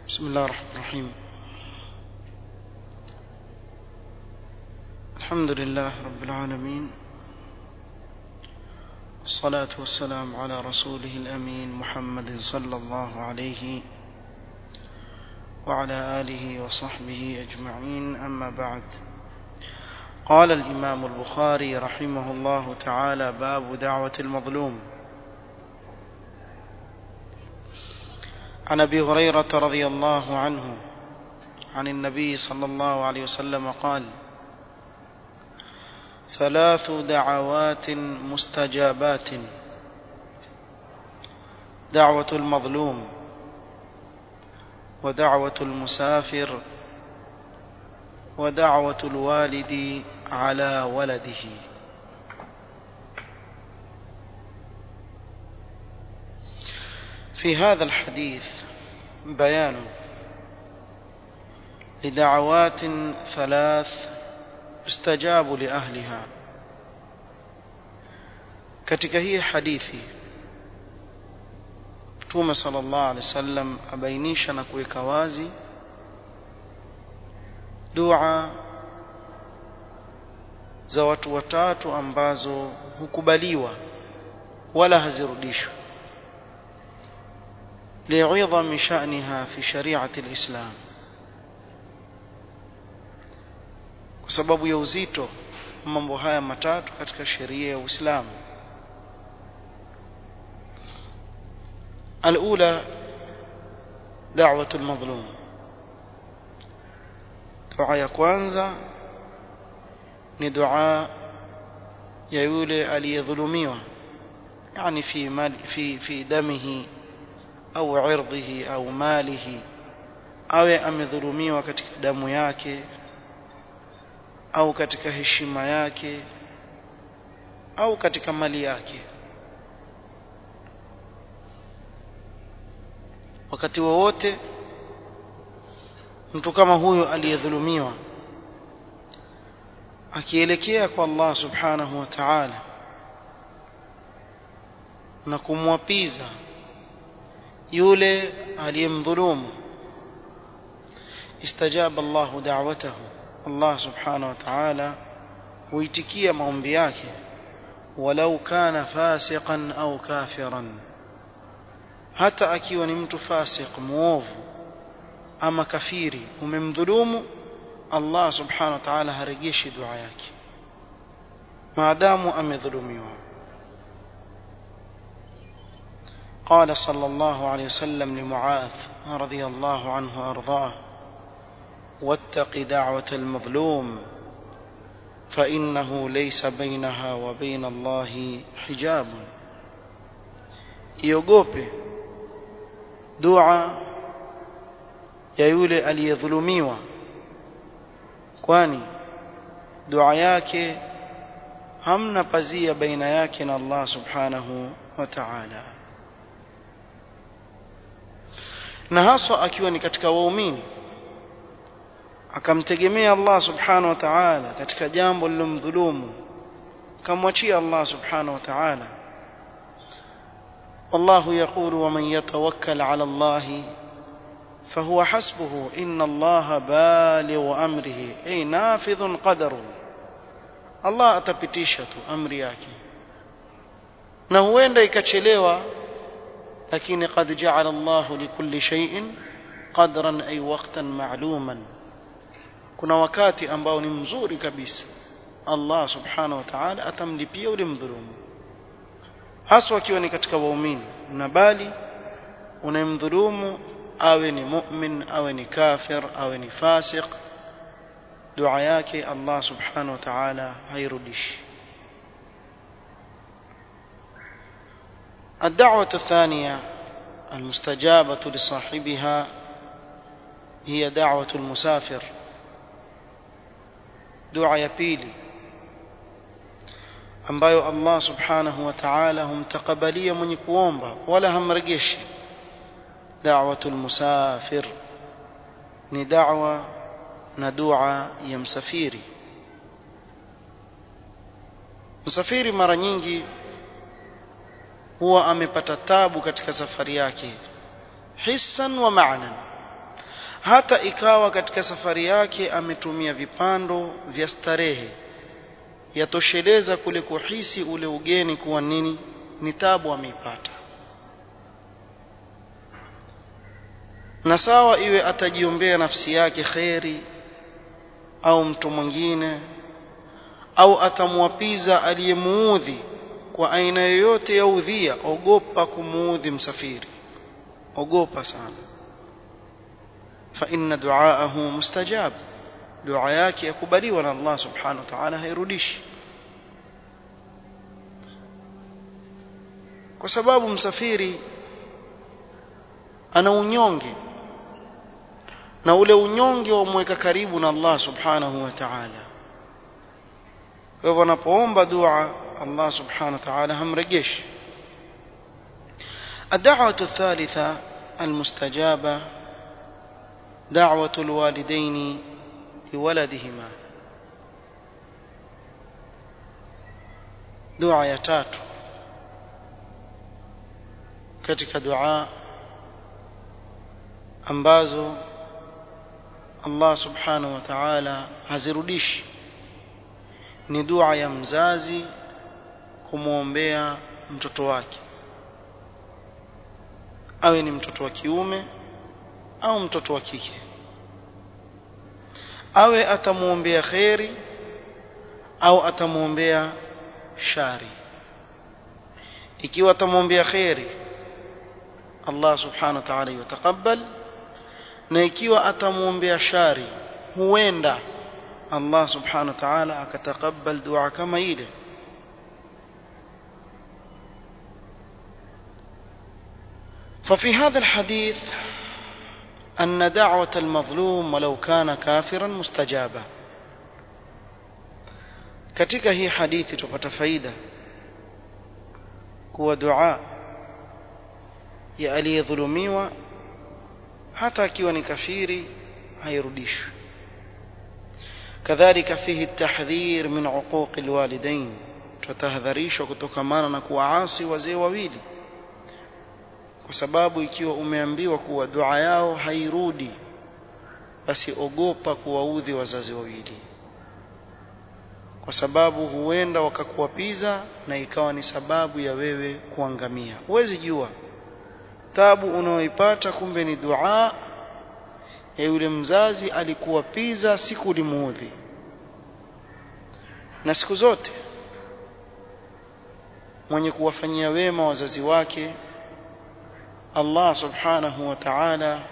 بسم الله الرحمن الرحيم الحمد لله رب العالمين والصلاة والسلام على رسوله الأمين محمد صلى الله عليه وعلى آله وصحبه أجمعين أما بعد قال الإمام البخاري رحمه الله تعالى باب دعوة المظلوم عن ابي هريره رضي الله عنه عن النبي صلى الله عليه وسلم قال ثلاث دعوات مستجابات دعوه المظلوم ودعوه المسافر ودعوه الوالد على ولده في هذا الحديث بيان لدعوات ثلاث استجاب لأهلها katika hii hadithi Mtume sallallahu alaihi wasallam abainisha na kuweka wazi dua za watu watatu ambazo hukubaliwa wala hazirudishwi لعظم شأنها في شريعة الإسلام kwa sababu ya uzito mambo haya matatu katika sheria ya Uislamu الأولى دعوة المظلوم dua ya kwanza ni dua ya yule aliyedhulumiwa yani fi mali fi fi damihi au irdhihi au malihi awe amedhulumiwa katika damu yake au katika heshima yake au katika mali yake wakati wowote mtu kama huyo aliyedhulumiwa akielekea kwa Allah subhanahu wa ta'ala na kumwapiza yule aliyemdhulumu istajaba Allahu da'watahu Allah subhanahu wa ta'ala huitikia maombi yake walau kana fasiqan au kafiran hata akiwa ni mtu fasiq muovu ama kafiri umemdhulumu Allah subhanahu wa ta'ala harejeshi dua yake maadamu amedhulumiwa قال صلى الله عليه وسلم لمعاذ رضي الله عنه وارضاه واتق دعوه المظلوم فانه ليس بينها وبين الله حجاب iogope dua ya yule aliyedhulumiwa kwani dua yake hamna pazia baina yake na Allah subhanahu wa ta'ala na haswa akiwa ni katika waumini akamtegemea Allah subhanahu wa ta'ala katika jambo lilomdhulumu kamwachia Allah subhanahu wa ta'ala والله يقول ومن يتوكل على الله فهو حسبه إن الله بالغ أمره أي نافذ قدره الله atapitisha tu amri yake na huenda ikachelewa lakini qad ja'ala Allah likulli shay'in qadran ay waqtan ma'luman kuna wakati ambao ni mzuri kabisa Allah subhanahu wa ta'ala atamlipia ule mdhulumu haswa akiwa ni katika waumini na bali unayemdhulumu awe ni mu'min awe ni kafir awe ni fasiq dua yake Allah subhanahu wa ta'ala hairudishi الدعوة الثانية المستجابة لصاحبها هي دعوة المسافر دعاء يبيلي ambayo Allah subhanahu wa ta'ala humtakabalia mwenye kuomba wala hamrejeshi da'watul musafir ni da'wa na dua ya msafiri msafiri mara nyingi huwa amepata tabu katika safari yake hissan wa ma'nan hata ikawa katika safari yake ametumia vipando vya starehe yatosheleza kule kuhisi ule ugeni kuwa nini ni tabu ameipata na sawa iwe atajiombea nafsi yake kheri au mtu mwingine au atamwapiza aliyemuudhi kwa aina yoyote ya udhia ogopa kumuudhi msafiri ogopa sana fa inna duaahu mustajab dua yake yakubaliwa na Allah subhanahu wa ta'ala hairudishi kwa sababu msafiri ana unyonge na ule unyonge wamweka karibu na Allah subhanahu wa ta'ala kwa hivyo anapoomba dua Allah subhanahu wa ta'ala hamrejeshi الدعوة الثالثة المستجابة دعوة الوالدين لولدهما دعاء ya tatu katika dua ambazo Allah subhanahu wa ta'ala hazirudishi ni dua ya mzazi kumwombea mtoto wake awe ni mtoto wa kiume au mtoto wa kike awe atamwombea kheri au atamwombea shari ikiwa atamwombea kheri Allah subhanahu wa ta'ala yutakabal na ikiwa atamwombea shari huenda Allah subhanahu wa ta'ala akatakabal dua kama ile ففي هذا الحديث أن دعوة المظلوم ولو كان كافرا مستجابة katika hii hadithi tupata faida kuwa dua ya aliyedhulumiwa hata akiwa ni kafiri hairudishwi kadhalika fihi tahdhir min uquqi alwalidain tutahadharishwa kutokamana na kuwaasi wazee wawili kwa sababu ikiwa umeambiwa kuwa dua yao hairudi basi ogopa kuwaudhi wazazi wawili kwa sababu huenda wakakuwapiza na ikawa ni sababu ya wewe kuangamia huwezi jua tabu unaoipata kumbe ni dua ya yule mzazi alikuwapiza siku ulimuudhi na siku zote mwenye kuwafanyia wema wazazi wake Allah subhanahu wa ta'ala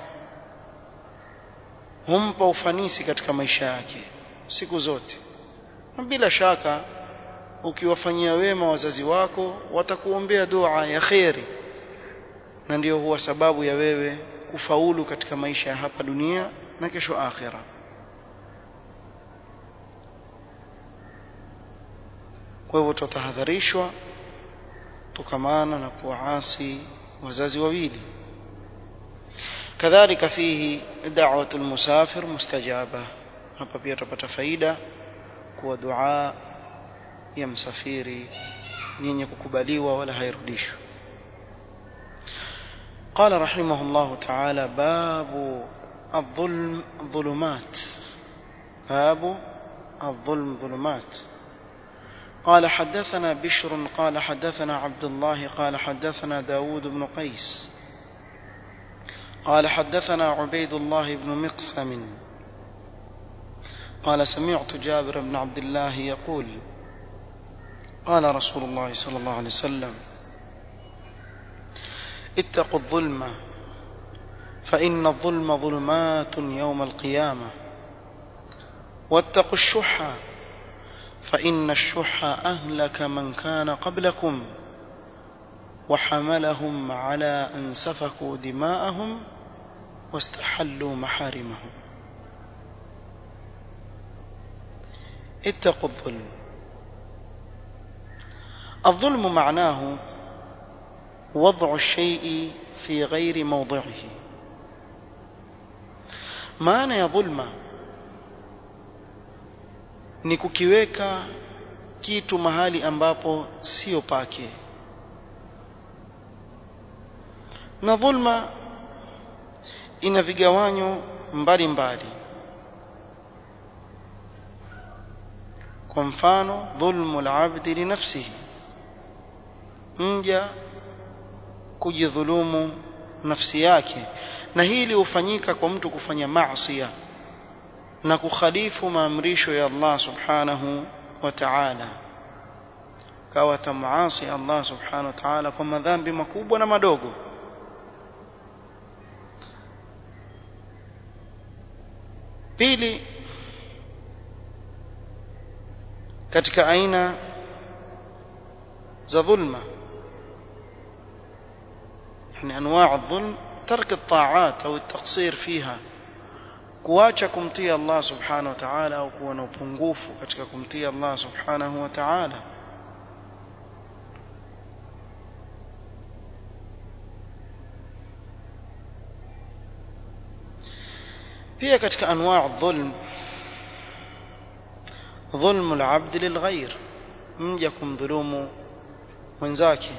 humpa ufanisi katika maisha yake siku zote na bila shaka ukiwafanyia wema wazazi wako watakuombea dua ya kheri na ndiyo huwa sababu ya wewe kufaulu katika maisha ya hapa dunia na kesho akhira kwa hivyo tutahadharishwa tukamana na kuwaasi wazazi wawili kadhalika fihi da'watu almusafir mustajaba hapa pia tutapata faida kuwa dua ya msafiri yenye kukubaliwa wala hairudishwi قال رحمه الله تعالى باب الظلم ظلمات باب الظلم ظلمات قال حدثنا بشر قال حدثنا عبد الله قال حدثنا داود بن قيس قال حدثنا عبيد الله بن مقسم قال سمعت جابر بن عبد الله يقول قال رسول الله صلى الله عليه وسلم اتقوا الظلم فإن الظلم ظلمات يوم القيامة واتقوا الشح فإن الشح أهلك من كان قبلكم وحملهم على أن سفكوا دماءهم واستحلوا محارمهم اتقوا الظلم الظلم معناه وضع الشيء في غير موضعه maana ya dhulma ni kukiweka kitu mahali ambapo sio pake na dhulma ina vigawanyo mbalimbali kwa mfano dhulmu al-abdi li nafsihi mja kujidhulumu nafsi yake na hili hufanyika kwa mtu kufanya maasi na kukhalifu maamrisho ya Allah subhanahu wa ta'ala kawa tamaasi Allah subhanahu wa ta'ala kwa madhambi makubwa na madogo pili katika aina za dhulma يعني انواع الظلم ترك الطاعات او التقصير فيها kuacha kumtii Allah subhanahu wa ta'ala au kuwa na upungufu katika kumtii Allah subhanahu wa ta'ala pia katika anwaa dhulm dhulmu al-abd lilghayr mja kumdhulumu mwenzake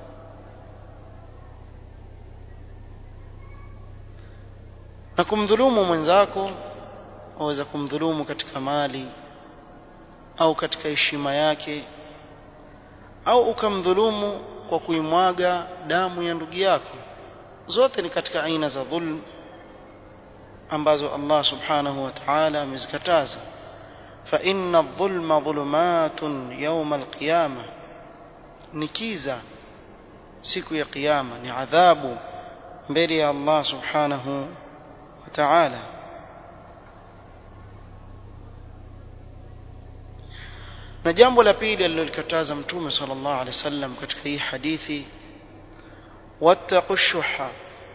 na kumdhulumu mwenzako waweza kumdhulumu katika mali au katika heshima yake au ukamdhulumu kwa kuimwaga damu ya ndugu yako zote ni katika aina za dhulm ambazo Allah subhanahu wa ta'ala amezikataza fa inna adh-dhulma dhulumatun yawm al-qiyama nikiza siku ya kiyama ni adhabu mbele ya Allah subhanahu wa ta'ala na jambo la pili alilolikataza mtume sallallahu alaihi wasallam katika hii hadithi wattaqu shuha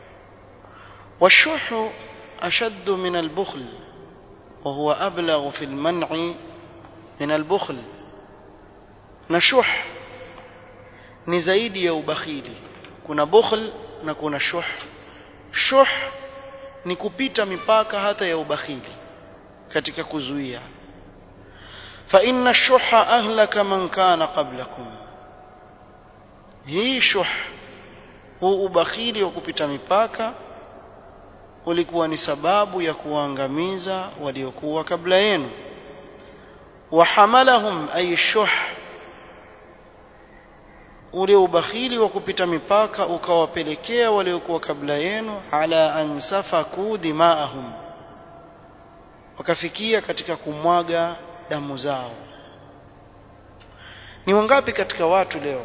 والشح أشد من البخل وهو أبلغ في المنع من البخل نشح ni zaidi ya ubakhili kuna bukhl na kuna shuh shuh ni kupita mipaka hata ya ubakhili katika kuzuia fa inna shuha ahlaka man kana qablakum hii shuh huu ubakhili wa kupita mipaka ulikuwa ni sababu ya kuangamiza waliokuwa kabla yenu wahamalahum ay shuh ule ubakhili wa kupita mipaka ukawapelekea waliokuwa kabla yenu ala an safaku dimaahum wakafikia katika kumwaga damu zao ni wangapi katika watu leo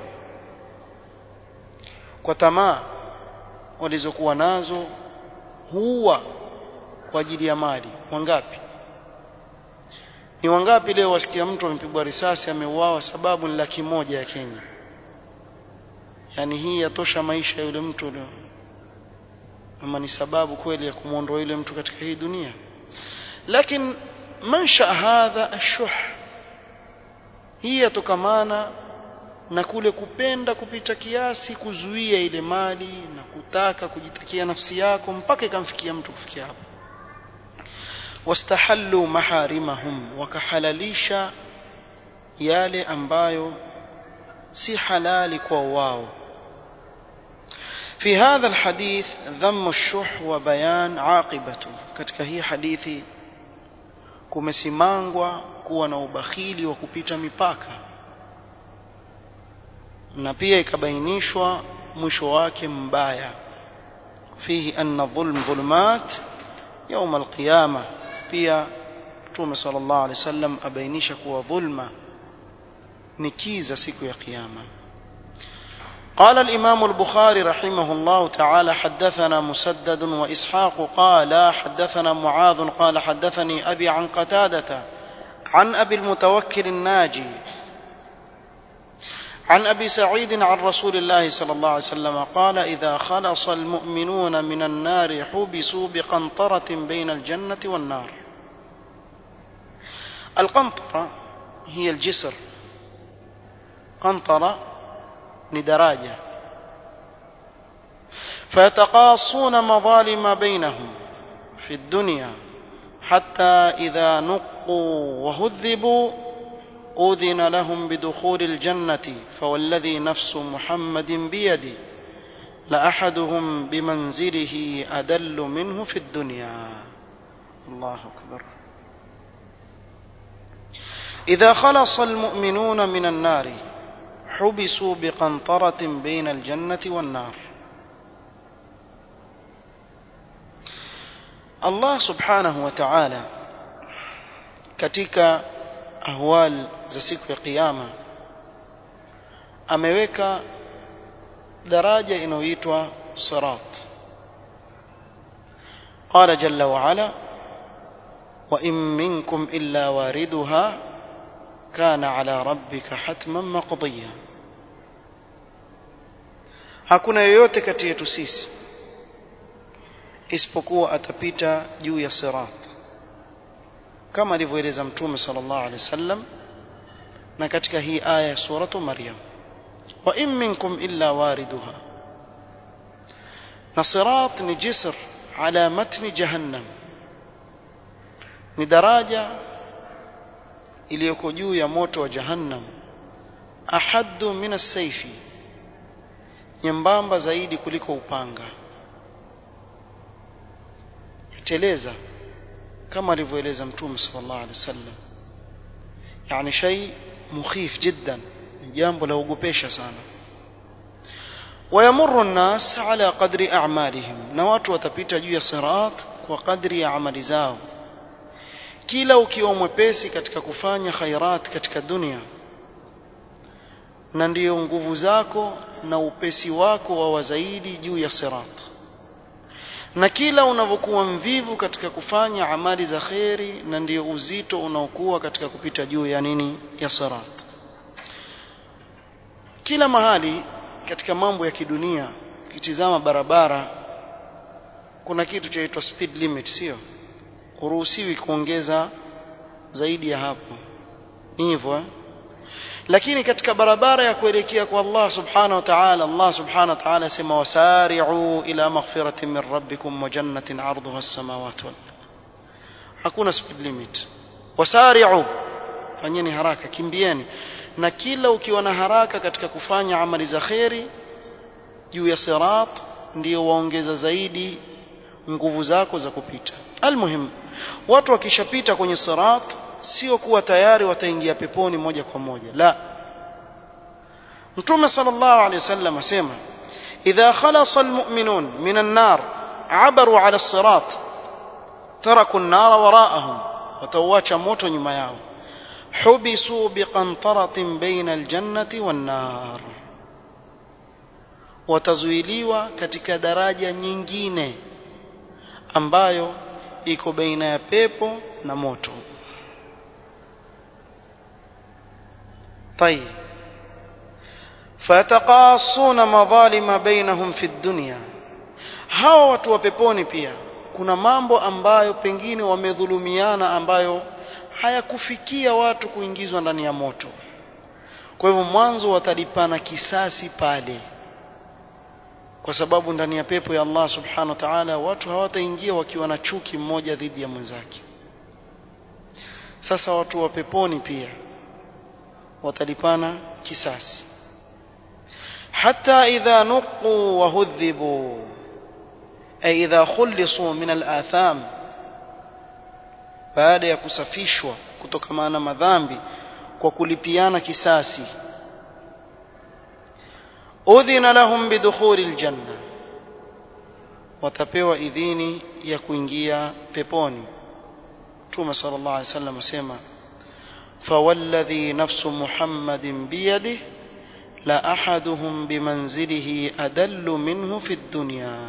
kwa tamaa walizokuwa nazo huwa kwa ajili ya mali wangapi ni wangapi leo wasikia mtu amepigwa risasi ameuawa sababu ni laki moja ya Kenya yani hii yatosha maisha ya yule mtu leo ama ni sababu kweli ya kumwondoa yule mtu katika hii dunia lakini mansha hadha ashuh hii yatokamana na kule kupenda kupita kiasi kuzuia ile mali na kutaka kujitakia nafsi yako mpaka ikamfikia mtu kufikia hapo wastahallu maharimahum wakahalalisha yale ambayo si halali kwa wao في هذا الحديث ذم الشح وبيان عاقبته katika hii hadithi kumesimangwa kuwa na ubakhili wa kupita mipaka na pia ikabainishwa mwisho wake mbaya fihi anna dhulm dhulumat يوم القيامه pia Mtume sallallahu alaihi wasallam abainisha kuwa dhulma ni kiza siku ya kiyama قال الإمام البخاري رحمه الله تعالى حدثنا مسدد وإسحاق قال حدثنا معاذ قال حدثني أبي عن قتادة عن أبي المتوكل الناجي عن أبي سعيد عن رسول الله صلى الله عليه وسلم قال إذا خلص المؤمنون من النار حبسوا بقنطرة بين الجنة والنار القنطرة هي الجسر قنطرة لدراجة فيتقاصون مظالم بينهم في الدنيا حتى إذا نقوا وهذبوا أذن لهم بدخول الجنة فوالذي نفس محمد بيدي لأحدهم بمنزله أدل منه في الدنيا الله أكبر إذا خلص المؤمنون من النار حبسوا بقنطرة بين الجنة والنار Allah subhanahu wa ta'ala katika ahwal za siku ya kiyama ameweka daraja inayoitwa sirat قال جل وعلا وإن منكم إلا واردها كان على ربك حتما مقضيا hakuna yoyote kati yetu sisi isipokuwa atapita juu ya sirat kama alivyoeleza mtume sallallahu alaihi wasallam na katika hii aya ya suratu maryam wa in minkum illa wariduha na sirat ni jisr ala matni jahannam ni daraja iliyoko juu ya moto wa jahannam ahaddu min as-sayfi nyembamba zaidi kuliko upanga teleza kama alivyoeleza mtume sallallahu alaihi wasallam yani shay mukhif jiddan jambo la ogopesha sana wayamurru an-nas ala qadri a'malihim na watu watapita juu ya sirat kwa kadri ya amali zao kila ukiwa mwepesi katika kufanya khairat katika dunia na ndiyo nguvu zako na upesi wako wa wazaidi juu ya sirat na kila unavyokuwa mvivu katika kufanya amali za kheri na ndiyo uzito unaokuwa katika kupita juu ya nini ya sirat kila mahali katika mambo ya kidunia ukitizama barabara kuna kitu chaitwa speed limit sio huruhusiwi kuongeza zaidi ya hapo ni hivyo eh? lakini katika barabara ya kuelekea kwa Allah subhanahu wa ta'ala Allah subhanahu wa ta'ala sema wasari'u ila maghfiratin min rabbikum wa jannatin 'arduha as-samawati wal hakuna speed limit wasari'u fanyeni haraka kimbieni na kila ukiwa na haraka katika kufanya amali za kheri juu ya sirat ndio waongeza zaidi nguvu zako za kupita almuhim watu wakishapita kwenye sirat sio kuwa tayari wataingia peponi moja kwa moja la mtume sallallahu alaihi wasallam asema idha khalasa almu'minun min an-nar abaru ala as-sirat taraku an-nar wara'ahum watawacha moto nyuma yao hubisu biqantaratin baina al-jannati wan-nar watazuiliwa katika daraja nyingine ambayo iko baina ya pepo na moto طيب فيتقاصون مظالم بينهم في الدنيا hawa watu wa peponi pia kuna mambo ambayo pengine wamedhulumiana ambayo hayakufikia watu kuingizwa ndani ya moto kwa hivyo mwanzo watalipana kisasi pale kwa sababu ndani ya pepo ya Allah subhanahu wa ta'ala watu hawataingia wakiwa na chuki mmoja dhidi ya mwenzake sasa watu wa peponi pia watalipana kisasi hata idha nuqu wa hudhibu ay idha khulisu min al-atham baada ya kusafishwa kutokana na madhambi kwa kulipiana kisasi udhina lahum bidukhuli aljanna watapewa idhini ya kuingia peponi Mtume sallallahu alaihi wasallam asema فوالذي نفس محمد بيده لا أحدهم بمنزله أدل منه في الدنيا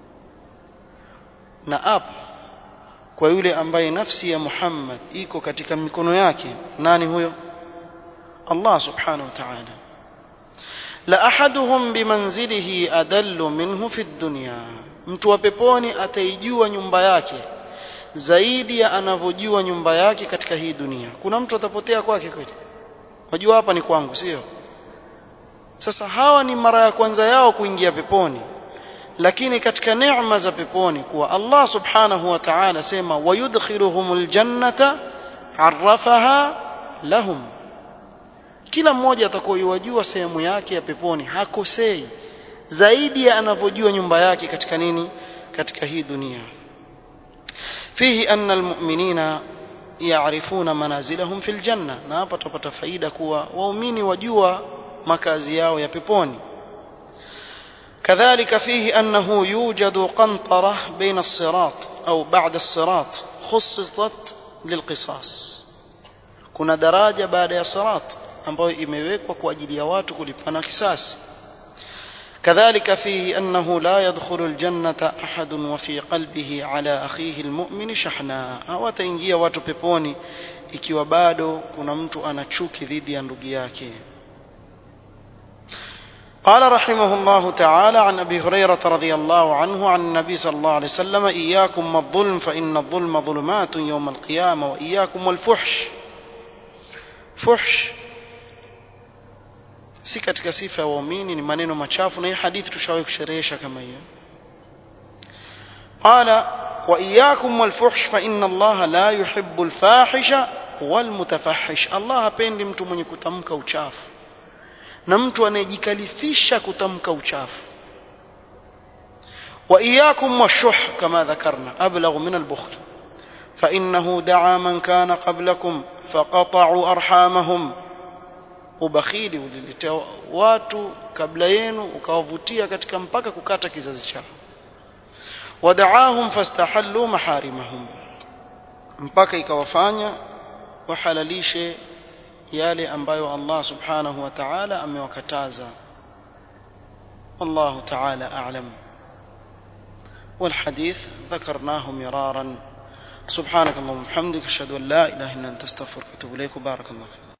na apa kwa yule ambaye nafsi ya Muhammad iko katika mikono yake nani huyo Allah subhanahu wa ta'ala la ahaduhum bimanzilihi adallu minhu fi dunya mtu wa peponi ataijua nyumba yake zaidi ya anavyojua nyumba yake katika hii dunia kuna mtu atapotea kwake kweli wajua hapa ni kwangu sio sasa hawa ni mara ya kwanza yao kuingia peponi lakini katika neema za peponi kuwa Allah subhanahu wa ta'ala sema wayudkhiluhumul jannata arrafaha lahum kila mmoja atakayojua sehemu yake ya peponi hakosei zaidi ya anavyojua nyumba yake katika nini katika hii dunia في فيه أن المؤمنين يعرفون منازلهم في الجنة na hapa tupata faida kuwa waumini wajua makazi yao ya peponi كذلك فيه أنه يوجد قنطرة بين الصراط أو بعد الصراط خصصت للقصاص kuna daraja baada ya sirat ambayo imewekwa kwa ajili ya watu kulipana kisasi كذلك فيه أنه لا يدخل الجنة أحد وفي قلبه على أخيه المؤمن شحناء hawataingia watu peponi ikiwa bado kuna mtu ana chuki dhidi ya ndugu yake قال رحمه الله تعالى عن أبي هريرة رضي الله عنه عن النبي صلى الله عليه وسلم إياكم والظلم فإن الظلم ظلمات يوم القيامة وإياكم والفحش فحش si katika sifa ya waumini ni maneno machafu na hii hadithi tushawahi kusherehesha kama hiyo qala wa iyyakum walfuhsh fa inna allaha la yuhibbu alfahisha walmutafahish allah hapendi mtu mwenye kutamka uchafu na mtu anayejikalifisha kutamka uchafu wa iyyakum washuh kama dhakarna ablagh min albukhl فإنه دعا من كان قبلكم فقطعوا أرحامهم ubakhili uliletea watu kabla yenu ukawavutia katika mpaka kukata kizazi chao wadaahum fastahallu maharimahum mpaka ikawafanya wahalalishe yale ambayo Allah subhanahu wa ta'ala amewakataza والله تعالى أعلم والحديث ذكرناه مرارا سبحانك اللهم وبحمدك أشهد أن لا إله إلا أنت أستغفرك وأتوب إليك وبارك الله فيك